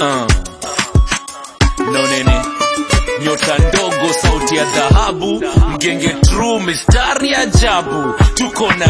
uh. nonene nyota ndogo sauti ya dhahabu mgenge true mistari ajabu tuko na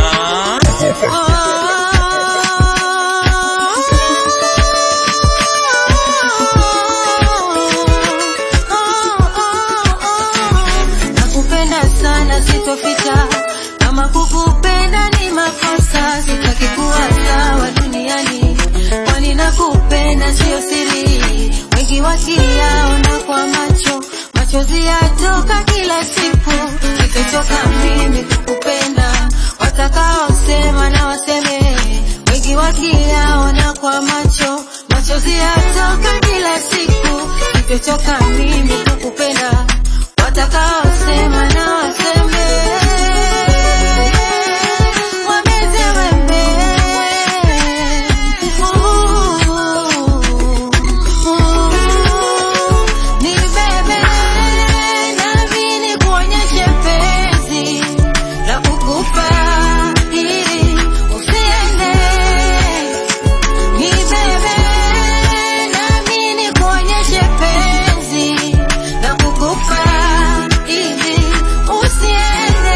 Nakupenda sana sitoficha, kama kukupenda ni makosa, sitaki kuwa sawa duniani, kwani nakupenda sio siri, wengi wakiyaona kwa macho, machozi yatoka kila siku, sitochoka mimi kukupenda, watakaosema na waseme, wengi wakiyaona kwa macho, machozi yatoka kila siku, sitochoka mimi kukupenda watakaosema na waseme wameze wembe ni bebe nami nikuonyeshe penzi la kukupa ili usiende ni bebe nami nikuonyeshe penzi la kukupa ili usiende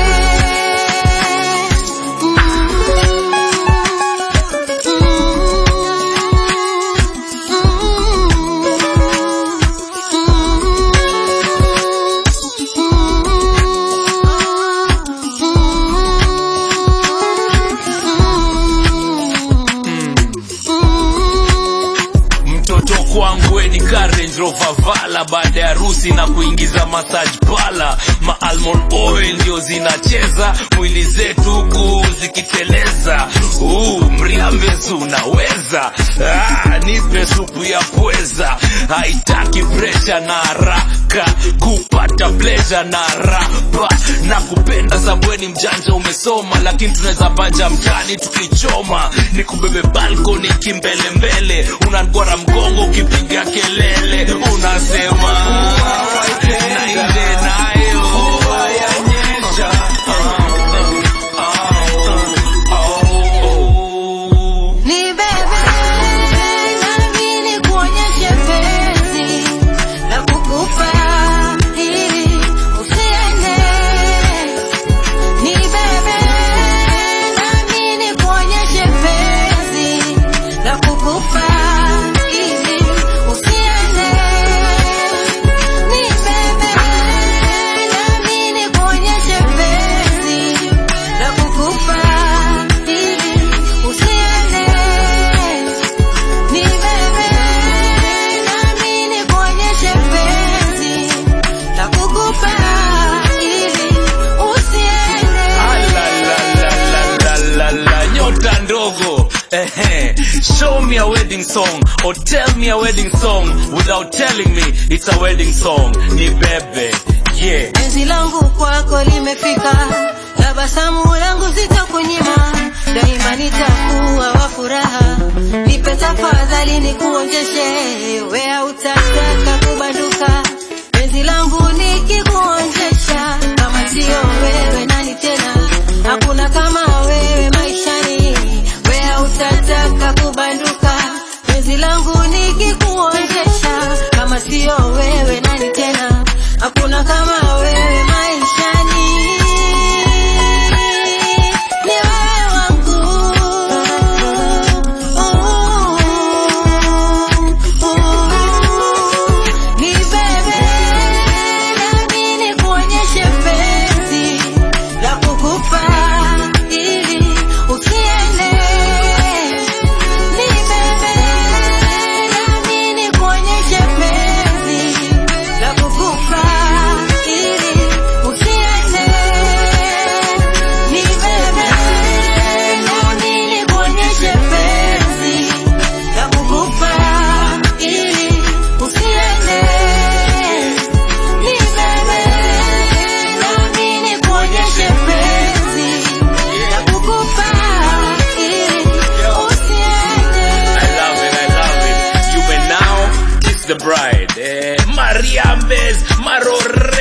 mtoto kwangu weni ka Range Rover Vala baada ya harusi na kuingiza massage pala ma almond oil ndio zinacheza mwili zetu huku zikiteleza uh, mriambezu unaweza ah, nipe supu ya pweza haitaki presha na haraka kupata pleasure na rapa na kupenda sabweni mjanja umesoma lakini tunaweza banja mtani tukichoma ni kubebe balkoni kimbelembele unangora mgongo ukipiga kelele unasema na nje nayo yanyesha Ni bebe nami nikuonyeshe penzi la kukupa ili usiende. Ni bebe nami nikuonyeshe penzi la kukupa ili usiende. Ni bebe nami nikuonyeshe penzi la kukupa ili usiende. Ni bebe nami nikuonyeshe penzi la kukupa ili usiende. Alalalalala, nyota ndogo Ehe. show me a wedding song or tell me a wedding song without telling me it's a wedding song ni bebe yeah Penzi langu kwako limefika, tabasamu langu sitakunyima, daima nitakuwa wa furaha. Nipe tafadhali nikuonjeshe, we hautataka kubanduka. Penzi langu nikikuonjesha, kama sio wewe nani tena? Hakuna kama wewe maishani, we hautataka kubanduka. Penzi langu nikikuonjesha, kama sio wewe nani tena? Hakuna kama wewe maishani. Ni wewe wangu. Ni bebe nami nikuonyeshe penzi la kukupa ili usiende. Ni bebe nami nikuonyeshe penzi la kukupa ili usiende. Ni bebe nami nikuonyeshe penzi la kukupa ili usiende. Ni bebe nami nikuonyeshe penzi la kukupa ili usiende. I love it, I love it. You may now kiss the bride. Eh, Maria Mbez, Marore.